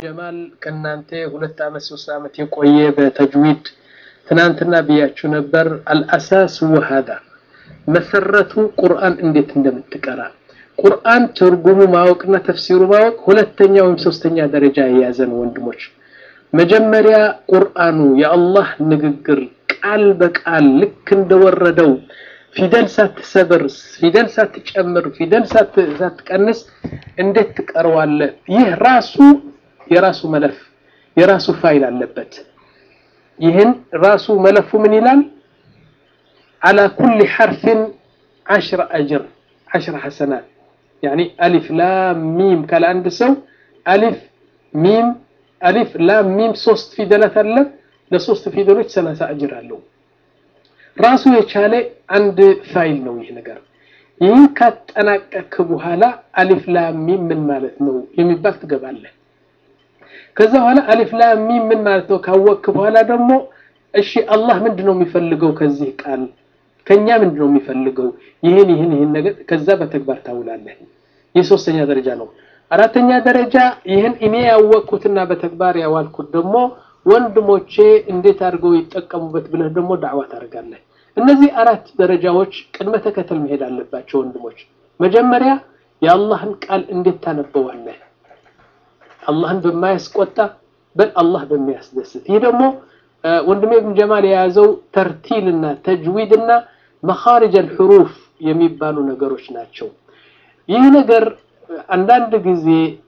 ጀማል ከእናንተ ሁለት ዓመት ሶስት ዓመት የቆየ በተጅዊድ ትናንትና ብያችሁ ነበር። አልአሳስ ወሃዳ መሰረቱ ቁርአን እንዴት እንደምትቀራ ቁርአን ትርጉሙ ማወቅና ተፍሲሩ ማወቅ ሁለተኛ ወይም ሶስተኛ ደረጃ የያዘን ወንድሞች፣ መጀመሪያ ቁርአኑ የአላህ ንግግር ቃል በቃል ልክ እንደወረደው ፊደል ሳትሰብር፣ ፊደል ሳትጨምር፣ ፊደል ሳትቀንስ እንዴት ትቀርዋለህ? ይህ ራሱ የራሱ መለፍ የራሱ ፋይል አለበት። ይህን ራሱ መለፉ ምን ይላል? አላ ኩሊ ሐርፍን ዓሽረ አጅር ዓሽረ ሐሰናት ያኒ አሊፍ ላም ሚም ካለ አንድ ሰው አሊፍ ሚም አሊፍ ላም ሚም ሶስት ፊደላት አለ። ለሶስት ፊደሎች ሰላሳ አጅር አለው። ራሱ የቻለ አንድ ፋይል ነው ይህ ነገር። ይህን ካጠናቀክ በኋላ አሊፍ ላም ሚም ምን ማለት ነው የሚባል ትገባለህ። ከዛ በኋላ አሊፍ ላም ሚም ምን ማለት ነው ካወቅክ በኋላ ደግሞ እሺ አላህ ምንድን ነው የሚፈልገው ከዚህ ቃል ከኛ ምንድን ነው የሚፈልገው? ይህን ይህን ይህን ነገር ከዛ በተግባር ታውላለህ። ይህ ሶስተኛ ደረጃ ነው። አራተኛ ደረጃ ይህን እኔ ያወቅኩትና በተግባር ያዋልኩት ደግሞ ወንድሞቼ እንዴት አድርገው ይጠቀሙበት ብለህ ደግሞ ዳዕዋ ታደርጋለህ። እነዚህ አራት ደረጃዎች ቅድመ ተከተል መሄድ አለባቸው ወንድሞች። መጀመሪያ የአላህን ቃል እንዴት ታነበዋለህ? አላህን በማያስቆጣ በል አላህ በሚያስደስት። ይህ ደግሞ ወንድሜ ኢብን ጀማል የያዘው ተርቲልና ተጅዊድና መኻሪጅ አልሑሩፍ የሚባሉ ነገሮች ናቸው። ይህ ነገር አንዳንድ ጊዜ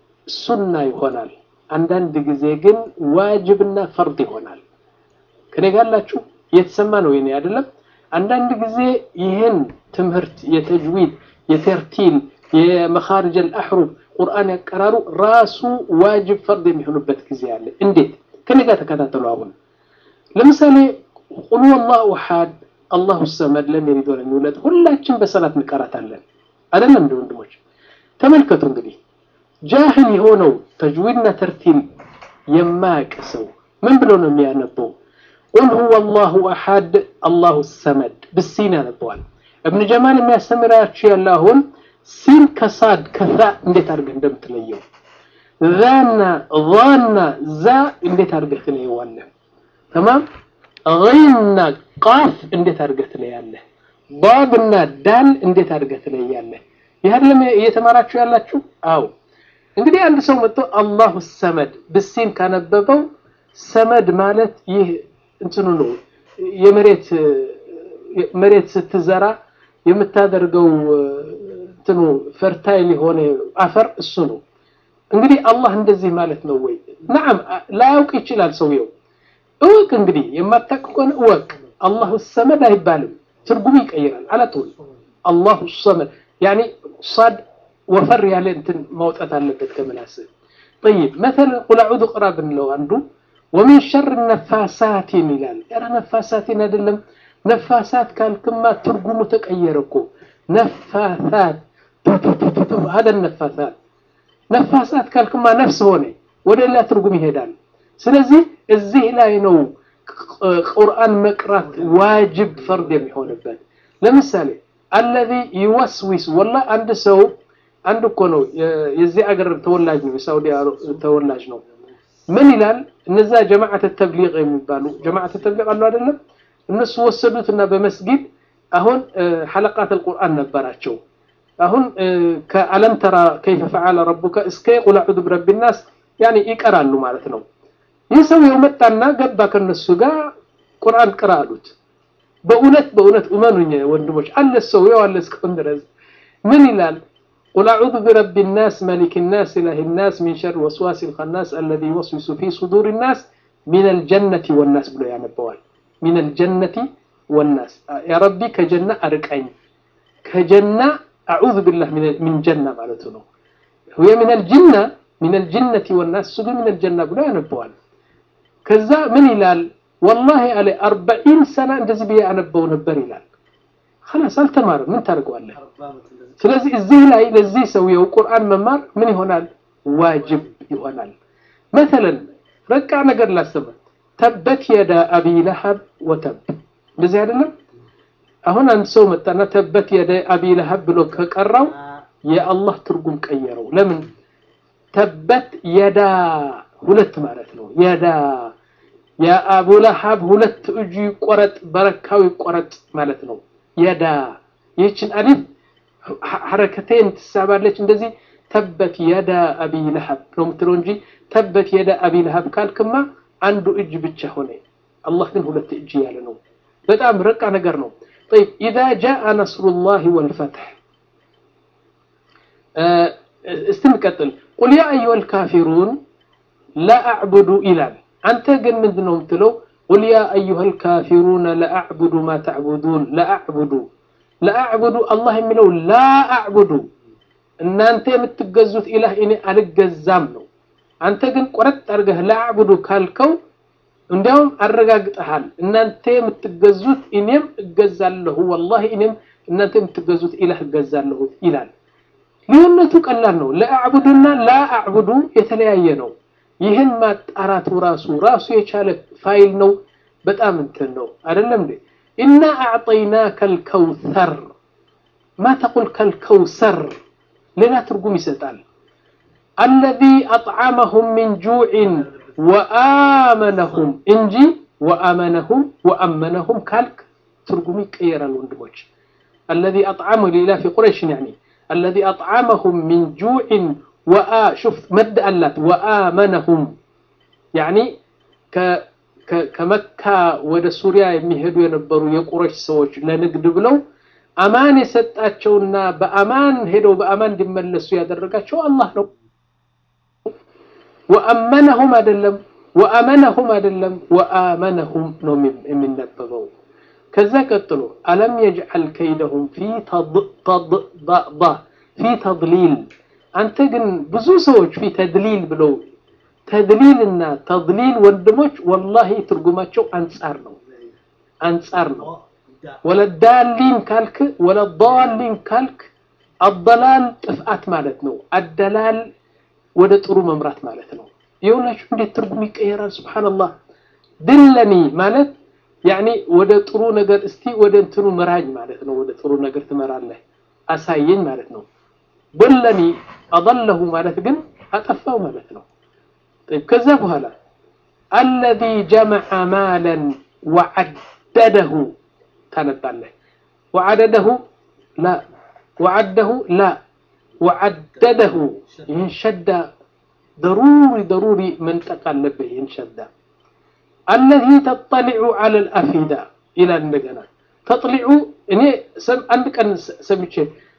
ሱና ይሆናል፣ አንዳንድ ጊዜ ግን ዋጅብና ፈርድ ይሆናል። ከኔ ጋላችሁ እየተሰማ ነው የኔ አይደለም። አንዳንድ ጊዜ ይህን ትምህርት የተጅዊድ የተርቲል የመኻሪጅ አልአሕሩፍ ቁርአን ያቀራሩ ራሱ ዋጅብ ፈርድ የሚሆኑበት ጊዜ አለ። እንዴት? ከኔ ጋር ተከታተሉ። አሁን ለምሳሌ ቁል ወላሁ አሐድ አላሁ ሰመድ ለም የሊድ ወለም ይውለድ ሁላችን በሰላት እንቀራታለን አይደለም? እንደ ወንድሞች ተመልከቱ እንግዲህ ጃህል የሆነው ተጅዊድና ተርቲል የማያውቅ ሰው ምን ብሎ ነው የሚያነበው? ቁል ሁወ አላሁ አሐድ አላሁ ሰመድ ብሲን ያነበዋል። እብን ጀማል የሚያስተምራችሁ ያለ አሁን ሲን ከሳድ ከዛ እንዴት አድርገህ እንደምትለየው ዛና ዛና ዛ እንዴት አድርገህ ትለየዋለህ? ተማም ገይንና ቃፍ እንዴት አድርገህ ትለያለህ? ባብና ዳል እንዴት አድርገህ ትለያለህ? ይህ አይደለም እየተማራችሁ ያላችሁ? አዎ። እንግዲህ አንድ ሰው መጥቶ አላሁ ሰመድ ብሲን ካነበበው ሰመድ ማለት ይህ እንትኑ ነው የመሬት መሬት ስትዘራ የምታደርገው እንትኑ ፈርታይል የሆነ አፈር እሱ ነው። እንግዲህ አላህ እንደዚህ ማለት ነው ወይ? ነዓም ላያውቅ ይችላል ሰውየው። እወቅ እንግዲህ የማታውቅ ከሆነ እወቅ። አላሁ ሰመድ አይባልም፣ ትርጉሙ ይቀይራል። አላትወል አላሁ ሰመድ ያኒ ሳድ ወፈር ያለ እንትን ማውጣት አለበት ከምላስህ። ጠይብ መተለ ቁል አዑዙ ቅራ ብንለው አንዱ ወሚን ሸር ነፋሳቲን ይላል። ኧረ ነፋሳቲን አይደለም። ነፋሳት ካልክማ ትርጉሙ ተቀየረ እኮ ነፋሳት ሀደ ነፋሳት ነፋሳት ካልክማ ነፍስ ሆነ ወደ ሌላ ትርጉም ይሄዳል። ስለዚህ እዚህ ላይ ነው ቁርአን መቅራት ዋጅብ ፈርድ የሚሆንበት። ለምሳሌ አለዚ ይወስዊስ ወላ አንድ ሰው አንድ እኮ ነው የዚህ አገር ተወላጅ ነው፣ የሳውዲ ተወላጅ ነው። ምን ይላል? እነዛ ጀማዓተ ተብሊግ የሚባሉ ጀማዓተ ተብሊግ አሉ አይደለም? እነሱ ወሰዱትና በመስጊድ አሁን ሐለቃት አልቁርአን ነበራቸው። አሁን ከአለም ተራ ከይፈ ፈዓለ ረቡከ እስከ ቁል አዑዙ ቢረቢ ናስ ያኔ ይቀራሉ ማለት ነው። ይህ ሰውየው መጣና ገባ ከነሱ ጋር ቁርአን ቅራ አሉት። በእውነት በእውነት እመኑኝ ወንድሞች አለ ሰውየው አለ እስካሁን ድረስ ምን ይላል? ቁል አዑዙ ቢረቢ ናስ መሊክ ናስ ኢላሂ ናስ ሚን ሸር ወስዋስ ልኸናስ አለዚ ይወስዊሱ ፊ ሱዱር ናስ ሚነል ጀነቲ ወናስ ብሎ ያነበዋል። ሚነል ጀነቲ ወናስ ያ ረቢ ከጀና አርቀኝ ከጀና አዑዙ ቢላህ ሚን ጀና ማለቱ ነው። ሁየ ሚነል ጅና ሚነል ጅነቲ ወናስ እሱ ግን ሚነል ጀና ብሎ ያነበዋል። ከዛ ምን ይላል? ወላሂ አለ አርበዒን ሰና እንደዚህ ብዬ አነበው ነበር ይላል። ኸላስ አልተማርም፣ ምን ታደርገዋለህ? ስለዚህ እዚህ ላይ ለዚህ ሰውየው ቁርአን መማር ምን ይሆናል? ዋጅብ ይሆናል። መተለን ረቃ ነገር ላስተምር ተበት የዳ አቢ ለሀብ ወተብ እንደዚህ አይደለም። አሁን አንድ ሰው መጣና ተበት የዳ አቢ ለሀብ ብሎ ከቀራው የአላህ ትርጉም ቀየረው። ለምን ተበት የዳ ሁለት ማለት ነው። የዳ የአቡ ለሃብ ሁለት እጁ ይቆረጥ በረካው ይቆረጥ ማለት ነው። የዳ ይህችን አሊፍ ሐረከቴን ትሳባለች እንደዚህ ተበት የዳ አቢ ለሃብ ነው የምትለው እንጂ ተበት የዳ አቢ ለሃብ ካልክማ አንዱ እጅ ብቻ ሆነ። አላህ ግን ሁለት እጅ ያለ ነው። በጣም ረቃ ነገር ነው። طيب إذا جاء نصر الله والفتح استنقتل قل يا أيها الكافرون لا أعبد إلال أنت قل من ذنهم تلو قل يا أيها الكافرون لا أعبد ما تعبدون لا أعبد لا أعبد الله يملو لا أعبد إن أنت يمتقزوت إله إني ألقزام ነው አንተ ግን ቆረጥ አድርገህ ላዕቡዱ ካልከው እንዲያውም አረጋግጠሃል እናንተ የምትገዙት እኔም እገዛለሁ ወላሂ እኔም እናንተ የምትገዙት ኢላህ እገዛለሁ ይላል ልዩነቱ ቀላል ነው ለአዕቡዱና ላአዕቡዱ የተለያየ ነው ይህን ማጣራቱ ራሱ ራሱ የቻለ ፋይል ነው በጣም እንትን ነው አይደለም እንዴ ኢና አዕጠይናከ ልከውሰር ማ ተቁል ከልከውሰር ሌላ ትርጉም ይሰጣል الذي أطعمهم من جوع وآمنهم إنجي وآمنهم وأمنهم كالك ترجمي كيرا الوندموج الذي أطعمه لله في قريش يعني الذي أطعمهم من جوع وآ شوف مد ألات وآمنهم يعني ك كمكة ወደ ሱሪያ የሚሄዱ የነበሩ የቁረሽ ሰዎች ለንግድ ብለው አማን የሰጣቸውና በአማን ሄደው በአማን እንዲመለሱ ያደረጋቸው አላህ ነው ወአመነሁም አይደለም ወአመነሁም አይደለም ወአመነሁም ነው የሚነበበው ከዛ ቀጥሎ አለም የጅዐል ከይደሁም ፊ ፊ ተድሊል አንተ ግን ብዙ ሰዎች ፊ ተድሊል ብለው ተድሊልና ተድሊል ወንድሞች ወላሂ ትርጉማቸው አንጻር ነው አንጻር ነው ወለዳሊን ካልክ ወለዳሊን ካልክ አደላል ጥፍአት ማለት ነው አደላል ወደ ጥሩ መምራት ማለት ነው የሁላችሁ እንዴት ትርጉም ይቀየራል ስብሓንላህ ድለኒ ማለት ያኒ ወደ ጥሩ ነገር እስቲ ወደ እንትኑ ምራኝ ማለት ነው ወደ ጥሩ ነገር ትመራለህ አሳየኝ ማለት ነው ድለኒ አضለሁ ማለት ግን አጠፋው ማለት ነው ከዛ በኋላ አለዚ ጀመዐ ማለን ወዐደደሁ ታነባለህ ወዐደደሁ ላ ወዐደሁ ላ وعدده ይህን ሸዳ ضروري ضروري መንጠቅ አለብህ ይህን ሸዳ الذي تطلع على الأفئدة إلى እንደገና ተጥሊዑ እኔ አንድ ቀን ሰምቼ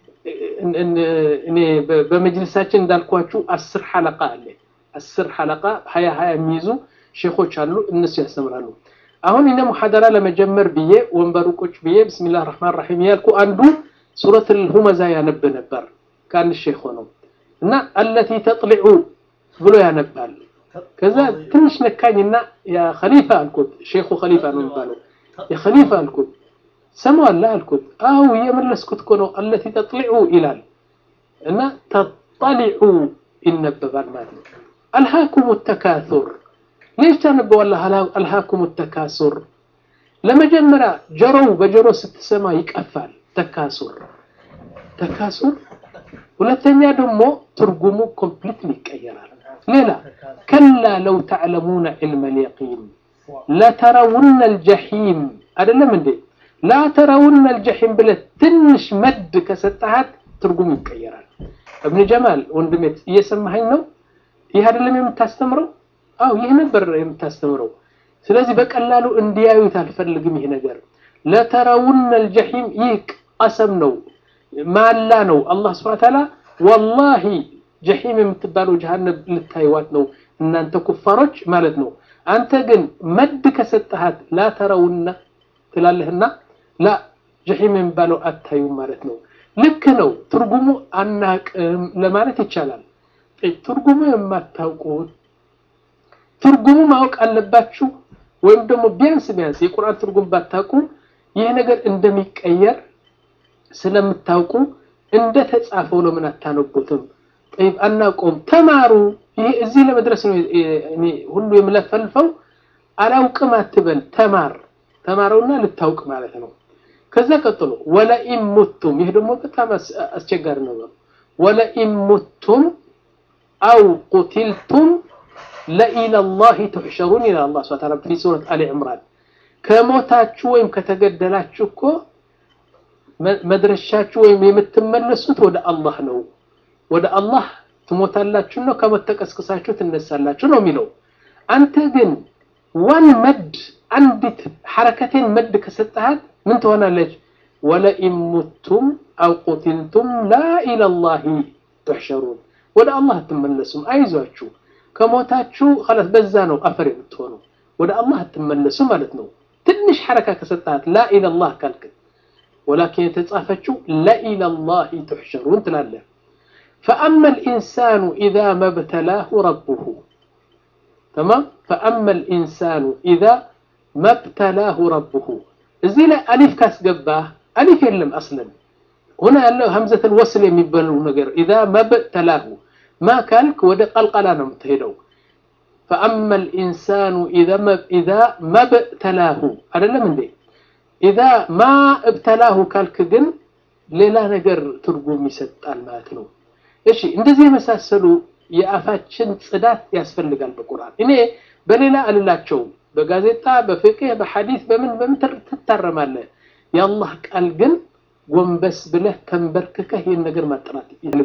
እኔ በመጅልሳችን እንዳልኳችሁ አስር ሐለቃ አለ አስር ሐለቃ ሀያ ሀያ የሚይዙ ሼኾች አሉ እነሱ ያስተምራሉ አሁን እኔ ሙሐደራ ለመጀመር ብዬ ወንበሩ ቁጭ ብዬ ብስሚላህ ረህማን ረሒም ያልኩ አንዱ ሱረት ልሁመዛ ያነብ ነበር ከአንድ ሼክ ሆነው እና አለቲ ተጥሊዑ ብሎ ያነባል ከዛ ትንሽ ነካኝና ያ ኸሊፋ አልኩት ሼኹ ኸሊፋ ነው የሚባለው የኸሊፋ አልኩት ሰማዋለህ አልኩት አው እየመለስኩት እኮ ነው አለቲ ተጥሊዑ ይላል እና ተጠሊዑ ይነበባል ማለት ነው አልሃኩም ተካሱር ليش ታነበዋለህ አልሃኩም ተካሱር ለመጀመሪያ ጆሮው በጆሮ ስትሰማ ይቀፋል ተካሱር ተካሱር ሁለተኛ ደግሞ ትርጉሙ ኮምፕሊትሊ ይቀየራል ሌላ ከላ ለው ተዕለሙነ ዕልመ ልየቂን ለተረውነ ልጀሒም አይደለም እንዴ ላተረውነ ልጀሒም ብለህ ትንሽ መድ ከሰጠሃት ትርጉም ይቀየራል እብን ጀማል ወንድሜ እየሰማኸኝ ነው ይህ አይደለም የምታስተምረው አው ይህ ነበር የምታስተምረው ስለዚህ በቀላሉ እንዲያዩት አልፈልግም ይህ ነገር ለተረውነ ልጀሒም ይህ ቀሰም ነው ማላ ነው አላህ ስብሐ ተዓላ ወላሂ ጀሒም የምትባለው ጀሃነም ልታይዋት ነው እናንተ ኩፋሮች ማለት ነው አንተ ግን መድ ከሰጠሃት ላተረውና ትላለህና ላ ጀሒም የሚባለው አታዩም ማለት ነው ልክ ነው ትርጉሙ አናቅም ለማለት ይቻላል ትርጉሙ የማታውቁት ትርጉሙ ማወቅ አለባችሁ ወይም ደግሞ ቢያንስ ቢያንስ የቁርአን ትርጉም ባታውቁ ይህ ነገር እንደሚቀየር ስለምታውቁ እንደ ተጻፈው ለምን አታነቡትም? ጠይብ አናውቀውም፣ ተማሩ። ይሄ እዚህ ለመድረስ ነው እኔ ሁሉ የምለፈልፈው። አላውቅም አትበል፣ ተማር። ተማረውና ልታውቅ ማለት ነው። ከዛ ቀጥሎ ወለኢን ሙቱም፣ ይህ ደግሞ በጣም አስቸጋሪ ነው። ወለኢን ሙቱም አው ቁቲልቱም ለኢለላሂ ትሕሸሩን ይላል አላህ ሱብሓነሁ ወተዓላ ፊ ሱረት አሊ ዕምራን። ከሞታችሁ ወይም ከተገደላችሁ እኮ መድረሻችሁ ወይም የምትመለሱት ወደ አላህ ነው። ወደ አላህ ትሞታላችሁ ነው፣ ከሞት ተቀስቅሳችሁ ትነሳላችሁ ነው የሚለው። አንተ ግን ዋን መድ አንዲት ሐረከቴን መድ ከሰጠሃት ምን ትሆናለች? ወለኢን ሙቱም አው ቁትልቱም ላ ኢለላሂ ትሕሸሩን ወደ አላህ አትመለሱም። አይዟችሁ ከሞታችሁ ኸላስ በዛ ነው አፈር የምትሆኑ ወደ አላህ አትመለሱ ማለት ነው። ትንሽ ሐረካ ከሰጣት ላ ኢለላህ ካልክ ወላኪን የተጻፈችው ለኢለላሂ ትሕሸሩን ትላለህ። ፈአማ ልኢንሳኑ ኢዛ መብተላሁ ረቡሁ ተማም ፈአማ ልኢንሳኑ ኢዛ መብተላሁ ረቡሁ እዚህ ላይ አሊፍ ካስገባህ አሊፍ የለም አስለን ሁና ያለው ሀምዘተል ወስል የሚባለው ነገር ኢዛ መብተላሁ ማ ካልክ ወደ ቀልቀላ ነው የምትሄደው። ፈአማ ልኢንሳኑ ኢዛ መብተላሁ አይደለም እንዴ? ኢዛ ማ እብተላሁ ካልክ ግን ሌላ ነገር ትርጉም ይሰጣል ማለት ነው። እሺ እንደዚህ የመሳሰሉ የአፋችን ጽዳት ያስፈልጋል በቁርአን። እኔ በሌላ አልላቸውም። በጋዜጣ በፍቅህ በሐዲስ በምን በምን ትታረማለህ። የአላህ ቃል ግን ጎንበስ ብለህ ተንበርክከህ ይህን ነገር ማጥራት